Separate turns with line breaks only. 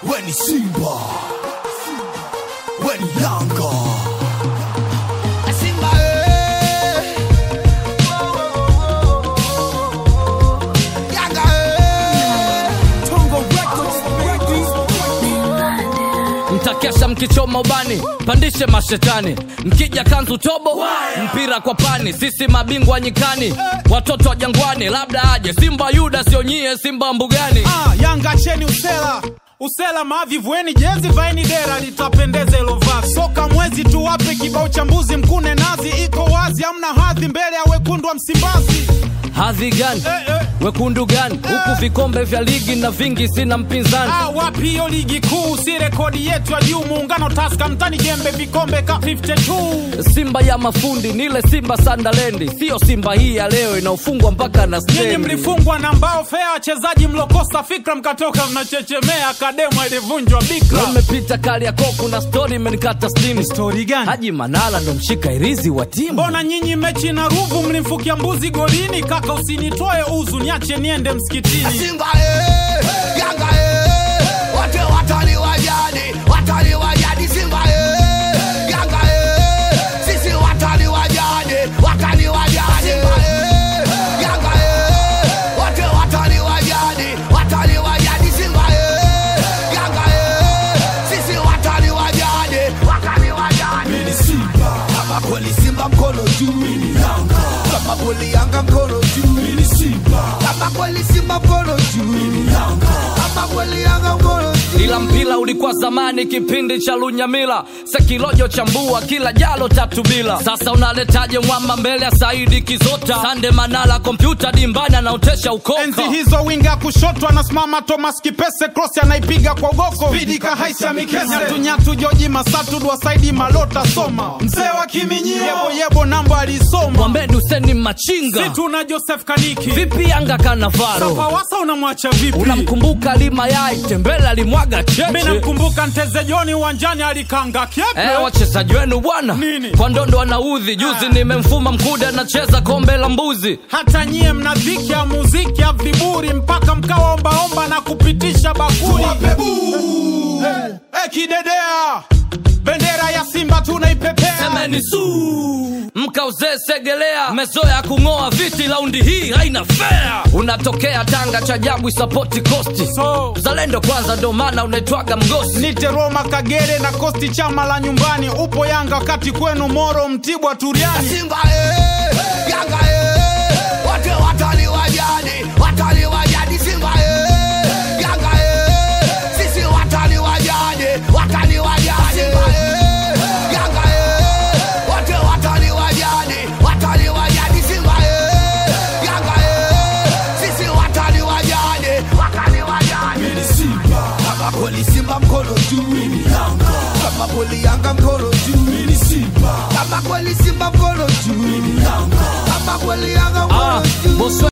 weni Simba, weni Yanga. Simba eh. Yanga eh. Tongo Records, baby.
mtakesha mkichoma ubani pandishe mashetani mkija kanzu tobo mpira kwa pani sisi mabingwa nyikani watoto wa jangwani labda aje simba yuda sionyie simba mbugani
Ah, Yanga cheni usela usela mavi vueni jezi vaini dera litapendeza ilo vazi soka mwezi tu wape kibao cha mbuzi mkune nazi iko wazi amna hadhi mbele ya wekundu wa Msimbazi
hadhi gani
eh, eh.
wekundu gani huku vikombe vya ligi na vingi sina mpinzani
Ah, wapi hiyo ligi kuu si rekodi yetu ya juu muungano taska mtani jembe vikombe ka 52
simba ya mafundi nile simba sandalendi siyo simba hii ya leo inaofungwa mpaka na
nyinyi
stendi
mlifungwa na mbao fea wachezaji mlokosa fikra mkatoka mnachechemea akademu ilivunjwa bikra
umepita kali ya koku na stori imenikata stini
stori gani
haji manala ndo mshika irizi wa timu
mbona nyinyi mechi na ruvu mlimfukia mbuzi golini kaka usinitoe uzu niache niende msikitini
Simba eh. Yanga eh. Wote watani wa jadi, watani wa jadi Simba eh. Yanga eh. Sisi watani wa jadi, watani wa jadi Simba eh. Yanga eh. Wote watani wa jadi, watani wa jadi Simba eh. Yanga eh. Sisi watani wa jadi, watani wa jadi Mimi Simba, kama kweli Simba mkono juu Mimi Yanga, kama kweli Yanga mkono juu Mimi Simba, kama kweli Simba mkono juu Mimi Yanga, kama kweli Yanga mkono juu
ila mpira ulikuwa zamani kipindi cha lunyamila sekilojo chambua kila jalo tatu bila sasa unaletaje mwamba mbele ya saidi kizota sande manala kompyuta dimbani anaotesha ukoka
enzi hizo winga kushoto anasimama thomas kipese cross anaipiga kwa ugoko spidi kahaisha mikese nyatunyatu joji masatu dwasaidi malota soma mzee wa kiminyio yebo yebo namba alisoma
mwambeni useni machinga
situ na joseph kaniki
vipi yanga kanavaro
pawasa unamwacha vipi
unamkumbuka lima yai tembele alimwaga
mi
cheche
namkumbuka nteze joni uwanjani alikanga kyepe
Eh, wachezaji wenu bwana
Nini?
kwa ndondo wanaudhi juzi nimemfuma mkude anacheza kombe la mbuzi
hata nyie mna dhiki ya muziki ya viburi mpaka mkawaombaomba na kupitisha bakuli Eh, eh, kidedea bendera ya simba tunaipepea
semeni su mkauzee segelea mezoya kung'oa viti laundi hii haina fea unatokea tanga cha jabu isapoti kosti
so
zalendo kwanza ndo maana unaitwaga mgosi
nite roma kagere na kosti chama la nyumbani upo yanga wakati kwenu moro mtibwa turiani
Simba eh, Yanga eh, wote watani wa jadi, watani wa jadi Simba eh, Yanga eh, sisi watani wa jadi, watani wa jadi Simba eh, Yanga eh, wote watani wa jadi, watani wa jadi Simba eh, Yanga eh, sisi watani wa jadi, watani wa jadi Mimi Simba, kama kweli Simba mkono juu, mimi Yanga, kama kweli Yanga mkono juu, mimi Simba, kama kweli Simba mkono juu, mimi Yanga, kama kweli Yanga
ah,
mkono juu
boswe